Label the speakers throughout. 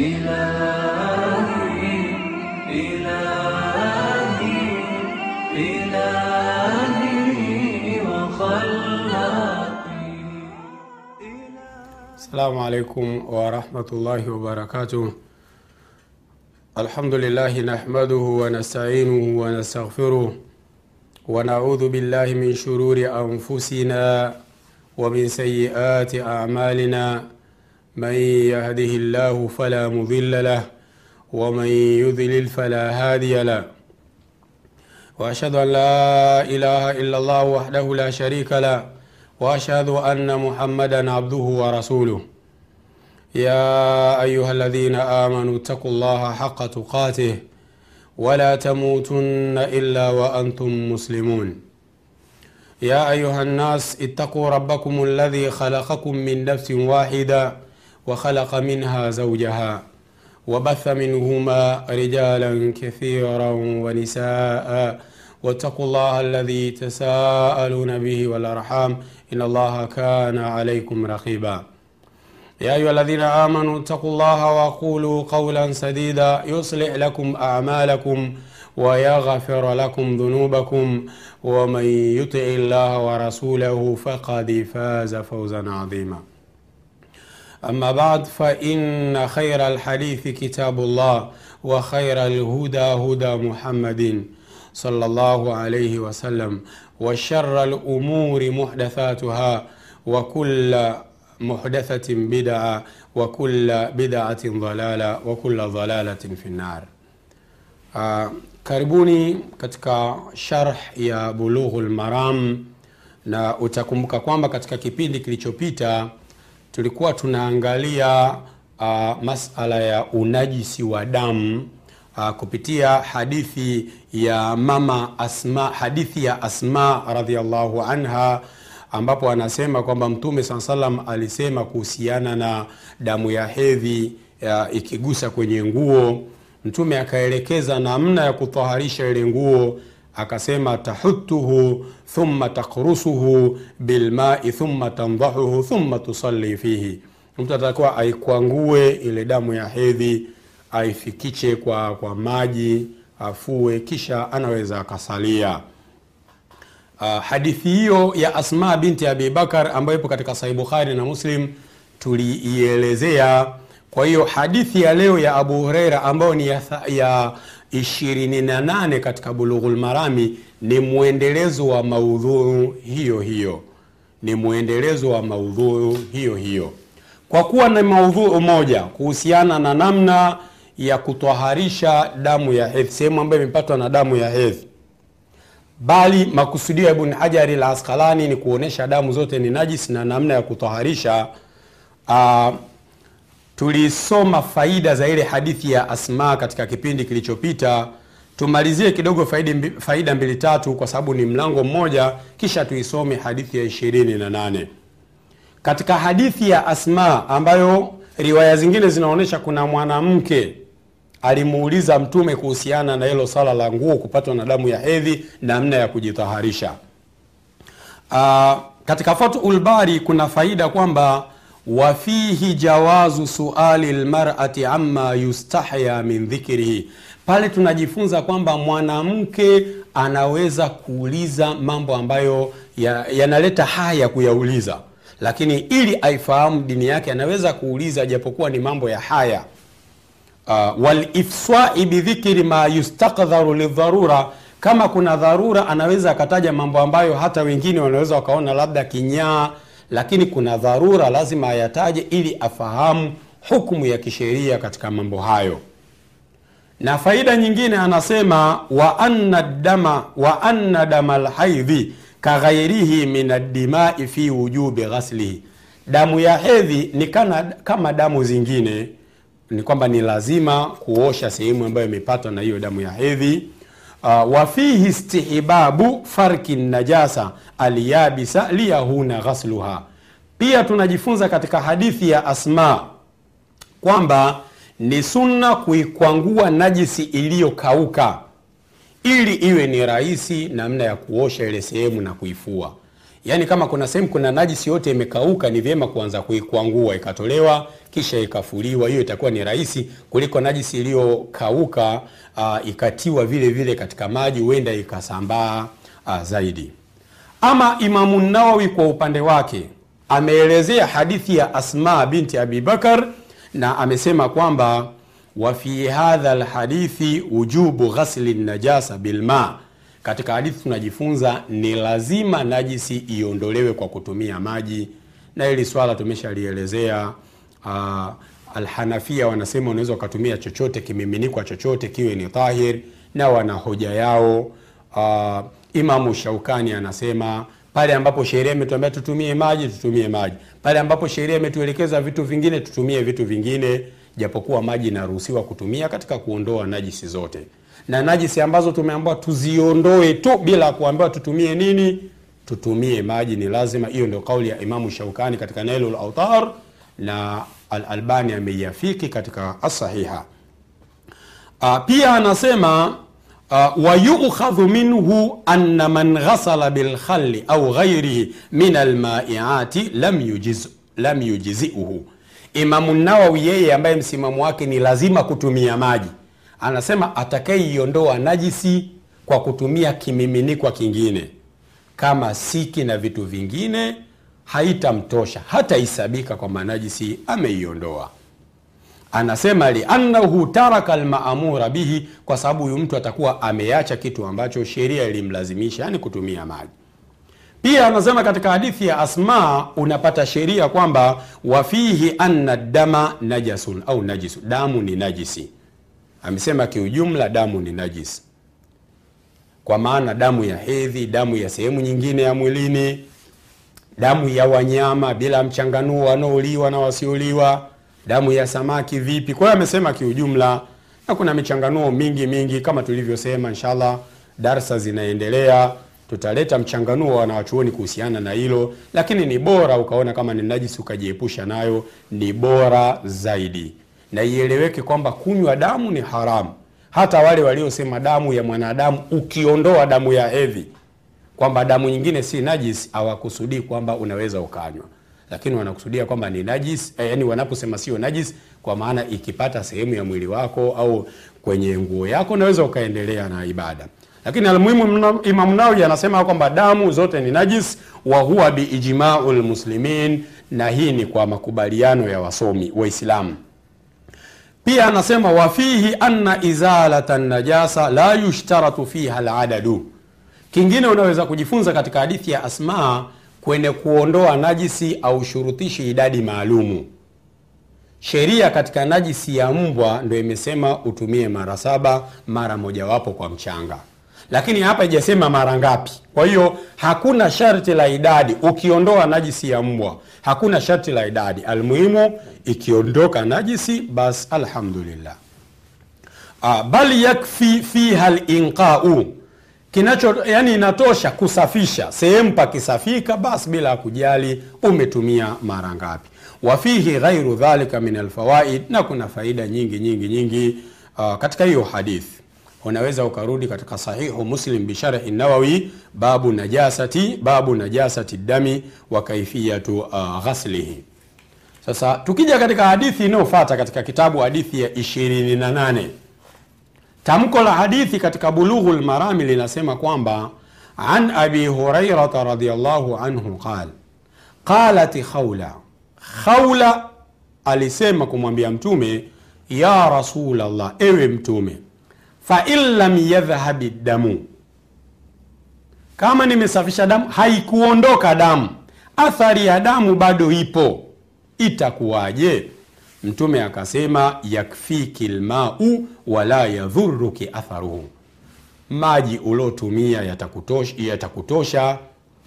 Speaker 1: إلهي إلهي إلهي وخلاقي
Speaker 2: السلام عليكم ورحمة الله وبركاته الحمد لله نحمده ونستعينه ونستغفره ونعوذ بالله من شرور أنفسنا ومن سيئات أعمالنا من يهده الله فلا مضل له ومن يضلل فلا هادي له واشهد ان لا اله الا الله وحده لا شريك له واشهد ان محمدا عبده ورسوله يا ايها الذين امنوا اتقوا الله حق تقاته ولا تموتن الا وانتم مسلمون يا ايها الناس اتقوا ربكم الذي خلقكم من نفس واحده وخلق منها زوجها وبث منهما رجالا كثيرا ونساء واتقوا الله الذي تساءلون به والارحام ان الله كان عليكم رقيبا يا ايها الذين امنوا اتقوا الله وقولوا قولا سديدا يصلح لكم اعمالكم ويغفر لكم ذنوبكم ومن يطع الله ورسوله فقد فاز فوزا عظيما أما بعد فإن خير الحديث كتاب الله وخير الهدى هدى محمد صلى الله عليه وسلم وشر الأمور محدثاتها وكل محدثة بدعة وكل بدعة ضلالة وكل ضلالة في النار uh, karibuni katika sharh ya bulughul maram na utakumbuka kwamba katika kipindi kilichopita tulikuwa tunaangalia uh, masala ya unajisi wa damu uh, kupitia hadithi ya mama asma hadithi ya asma radhiallahu anha ambapo anasema kwamba mtume saa salam alisema kuhusiana na damu ya hedhi uh, ikigusa kwenye nguo mtume akaelekeza namna ya kutaharisha ile nguo akasema tahutuhu thumma takrusuhu bilmai thumma tandahuhu thumma tusalli fihi mtu atakuwa aikwangue ile damu ya hedhi aifikiche kwa, kwa maji afue kisha anaweza akasalia uh, hadithi hiyo ya asma binti abibakar ambayo ipo katika sahih bukhari na muslim tuliielezea kwa hiyo hadithi ya leo ya abu hureira ambayo ni ya, ya 28 katika bulughul marami ni mwendelezo wa maudhuu hiyo hiyo ni mwendelezo wa maudhuu hiyo hiyo kwa kuwa na maudhuu moja kuhusiana na namna ya kutwaharisha damu ya hedhi sehemu ambayo imepatwa na damu ya hedhi bali makusudio ya ibn hajari la askalani ni kuonyesha damu zote ni najis na namna ya kutwaharisha uh, tulisoma faida za ile hadithi ya asma katika kipindi kilichopita tumalizie kidogo faida, faida mbili tatu kwa sababu ni mlango mmoja kisha tuisome hadithi ya ishirini na nane katika hadithi ya asma ambayo riwaya zingine zinaonyesha kuna mwanamke alimuuliza mtume kuhusiana na hilo swala la nguo kupatwa na damu ya hedhi namna ya kujitaharisha uh, katika fathul bari kuna faida kwamba wafihi jawazu suali lmarati ama yustahya min dhikrihi pale tunajifunza kwamba mwanamke anaweza kuuliza mambo ambayo yanaleta ya haya kuyauliza lakini ili aifahamu dini yake anaweza kuuliza japokuwa ni mambo ya haya uh, walifsai bidhikri ma yustakdharu lidharura kama kuna dharura anaweza akataja mambo ambayo hata wengine wanaweza wakaona labda kinyaa lakini kuna dharura lazima ayataje ili afahamu hukumu ya kisheria katika mambo hayo na faida nyingine anasema wa anna dama wa anna dama lhaidhi kaghairihi min addimai fi wujubi ghaslihi damu ya hedhi ni kana, kama damu zingine ni kwamba ni lazima kuosha sehemu ambayo imepatwa na hiyo damu ya hedhi uh, wafihi istihbabu farki najasa alyabisa liyahuna ghasluha pia tunajifunza katika hadithi ya asma kwamba ni sunna kuikwangua najisi iliyokauka ili iwe ni rahisi namna ya kuosha ile sehemu na kuifua yaani kama kuna sehemu kuna najisi yote imekauka ni vyema kuanza kuikwangua ikatolewa kisha ikafuliwa hiyo itakuwa ni rahisi kuliko najisi iliyokauka uh, ikatiwa vile vile katika maji huenda ikasambaa uh, zaidi ama imamu nawawi kwa upande wake ameelezea hadithi ya asma binti abi bakar na amesema kwamba wa fi hadha lhadithi wujubu ghasli najasa bilma katika hadithi tunajifunza ni lazima najisi iondolewe kwa kutumia maji na hili swala tumeshalielezea uh, alhanafia wanasema unaweza ukatumia chochote kimiminikwa chochote kiwe ni tahir na wana hoja yao uh, imamu shaukani anasema pale ambapo sheria imetuambia tutumie maji tutumie maji pale ambapo sheria imetuelekeza vitu vingine tutumie vitu vingine japokuwa maji inaruhusiwa kutumia katika kuondoa najisi zote na najisi ambazo tumeambiwa tuziondoe tu bila kuambiwa tutumie nini tutumie maji ni lazima hiyo ndio kauli ya imamu shaukani katika nailul autar na alalbani ameiafiki katika asahiha uh, pia anasema uh, wayukhadhu minhu anna man ghasala bilkhali au ghairihi min almaiati lam, yujiz, lam yujiziuhu imamu nawawi yeye ambaye msimamo wake ni lazima kutumia maji anasema atakayeiondoa najisi kwa kutumia kimiminikwa kingine kama siki na vitu vingine haitamtosha hataisabika kwamba najisi ameiondoa anasema liannahu taraka lmaamura bihi kwa sababu huyu mtu atakuwa ameacha kitu ambacho sheria ilimlazimisha yani kutumia maji pia anasema katika hadithi ya asma unapata sheria kwamba wafihi anna dama najasun au najisu damu ni najisi amesema kiujumla damu ni najisi kwa maana damu ya hedhi damu ya sehemu nyingine ya mwilini damu ya wanyama bila mchanganuo wanaoliwa na wasioliwa damu ya samaki vipi kwa hiyo amesema kiujumla na kuna michanganuo mingi mingi kama tulivyosema inshallah darsa zinaendelea tutaleta mchanganuo wa wanawachuoni kuhusiana na hilo lakini ni bora ukaona kama ni najisi ukajiepusha nayo ni bora zaidi na ieleweke kwamba kunywa damu ni haramu hata wale waliosema damu ya mwanadamu ukiondoa damu ya hedhi kwamba damu nyingine si najis hawakusudii kwamba unaweza ukanywa lakini wanakusudia kwamba ni najis eh, yani wanaposema sio najis kwa maana ikipata sehemu ya mwili wako au kwenye nguo yako unaweza ukaendelea na ibada lakini almuhimu imam nawawi anasema kwamba damu zote ni najis wa huwa biijmau lmuslimin na hii ni kwa makubaliano ya wasomi waislamu pia anasema wafihi anna izalata najasa la yushtaratu fiha ladadu kingine unaweza kujifunza katika hadithi ya asmaa kwenye kuondoa najisi au shurutishi idadi maalumu sheria katika najisi ya mbwa ndo imesema utumie mara saba mara mojawapo kwa mchanga lakini hapa ijasema mara ngapi kwa hiyo hakuna sharti la idadi ukiondoa najisi ya mbwa hakuna sharti la idadi almuhimu ikiondoka najisi bas alhamdulillah uh, bal yakfi fiha linqau kinacho yani inatosha kusafisha sehemu pakisafika basi bila kujali umetumia mara ngapi wafihi ghairu dhalika min alfawaid na kuna faida nyingi nyingi nyingi uh, katika hiyo hadithi unaweza ukarudi katika sahihu muslim bisharhi nawawi babu najasati babu najasati dami wa kaifiyatu uh, ghaslihi sasa tukija katika hadithi inayofata katika kitabu hadithi ya 28 tamko la hadithi katika bulughu lmarami linasema kwamba an abi hurairata radiallahu anhu qal qalat khawla khawla alisema kumwambia mtume ya rasulllah ewe mtume fain lam yadhhabi damu kama nimesafisha damu haikuondoka damu athari ya damu bado ipo itakuwaje mtume akasema yakfiki lmau wala yadhuruki atharuhu maji uliotumia yatakutosha, yatakutosha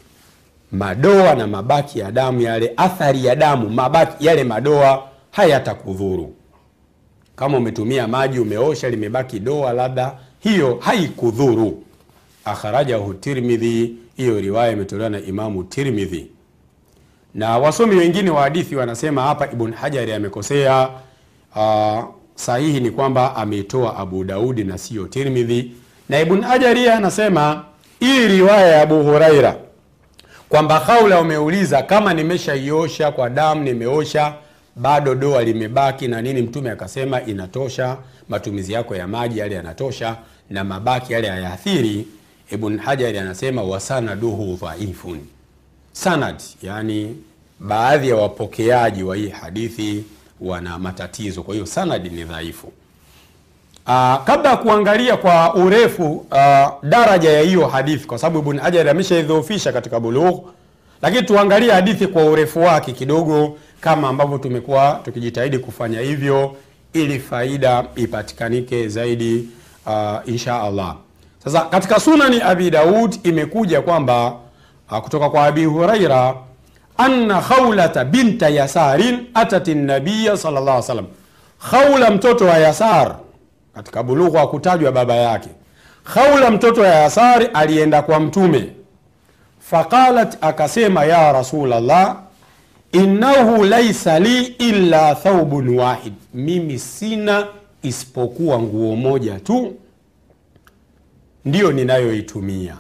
Speaker 2: madoa na mabaki ya damu yale athari ya damu mabaki yale madoa hayatakudhuru kama umetumia maji umeosha limebaki doa labda hiyo haikudhuru akharajahu tirmidhi hiyo riwaya imetolewa na imamu tirmidhi na wasomi wengine wa hadithi wanasema hapa ibn hajari amekosea uh, sahihi ni kwamba ameitoa abu daudi na siyo tirmidhi na ibn hajari anasema hii riwaya ya abu huraira kwamba haula umeuliza kama nimeshaiosha kwa damu nimeosha bado doa limebaki na nini mtume akasema inatosha matumizi yako ya maji yale yanatosha na mabaki yale hayaathiri ibn hajari anasema wasanaduhu dhaifun sanad yani baadhi ya wapokeaji wa hii hadithi wana matatizo kwa hiyo sanadi ni dhaifu uh, kabla ya kuangalia kwa urefu uh, daraja ya hiyo hadithi kwa sababu ibn hajar ameshaidhoofisha katika bulugh lakini tuangalie hadithi kwa urefu wake kidogo kama ambavyo tumekuwa tukijitahidi kufanya hivyo ili faida ipatikanike zaidi uh, insha allah sasa katika sunani abi daud imekuja kwamba uh, kutoka kwa abi huraira anna khawlata binta yasarin atat nabiya sallallahu alaihi wasallam khawla mtoto wa yasar katika bulughu hakutajwa baba yake khawla mtoto wa yasari alienda kwa mtume faqalat akasema ya rasulallah innahu laisa li illa thaubun wahid mimi sina isipokuwa nguo moja tu ndiyo ninayoitumia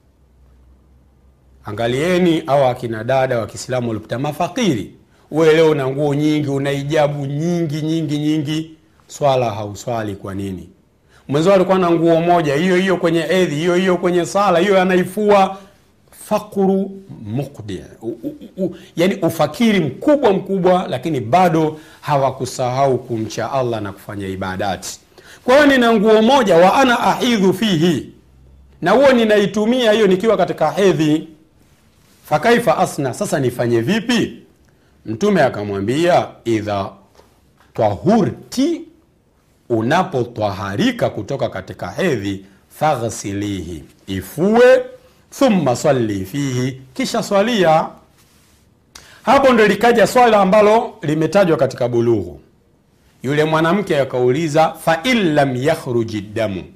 Speaker 2: angalieni au akina dada wa kiislamu walipita mafakiri uwe leo una nguo nyingi una ijabu nyingi nyingi nyingi swala hauswali kwa nini mwenzao alikuwa na nguo moja hiyo hiyo kwenye edhi hiyo hiyo kwenye sala hiyo anaifua fakru mukdi u, u, u, yani ufakiri mkubwa mkubwa lakini bado hawakusahau kumcha allah na kufanya ibadati kwa hiyo nina nguo moja wa ana ahidhu fihi na huo ninaitumia hiyo nikiwa katika hedhi fakaifa asna sasa nifanye vipi mtume akamwambia idha twahurti unapotwaharika kutoka katika hedhi faghsilihi ifue thumma salli fihi kisha swalia hapo ndo likaja swala ambalo limetajwa katika bulughu yule mwanamke akauliza fain lam yakhruji damu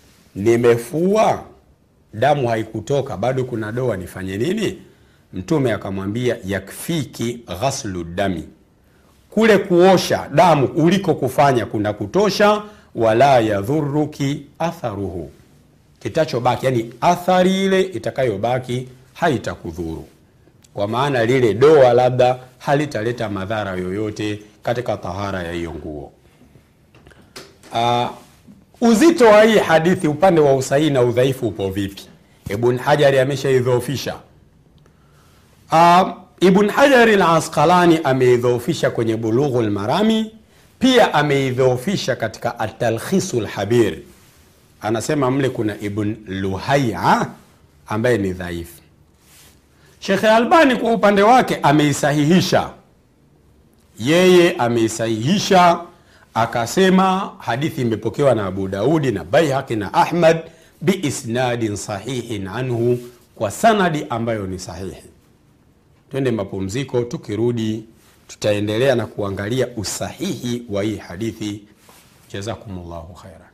Speaker 2: nimefua damu haikutoka bado kuna doa nifanye nini mtume akamwambia yakfiki ghaslu dami kule kuosha damu uliko kufanya kuna kutosha wala yadhuruki atharuhu kitachobaki yani athari ile itakayobaki haitakudhuru kwa maana lile doa labda halitaleta madhara yoyote katika tahara ya hiyo nguo uh, uzito wa hii hadithi upande wa usahihi na udhaifu upo vipi ibn hajari ameshaidhoofisha uh, ibn hajari lasqalani ameidhoofisha kwenye bulughu lmarami pia ameidhoofisha katika atalkhisu lhabir anasema mle kuna ibn luhaya ambaye ni dhaifu shekhe albani kwa upande wake ameisahihisha yeye ameisahihisha akasema hadithi imepokewa na abu daudi na baihaqi na ahmad biisnadin sahihin anhu kwa sanadi ambayo ni sahihi twende mapumziko tukirudi tutaendelea na kuangalia usahihi wa hii hadithi jazakumullahu khaira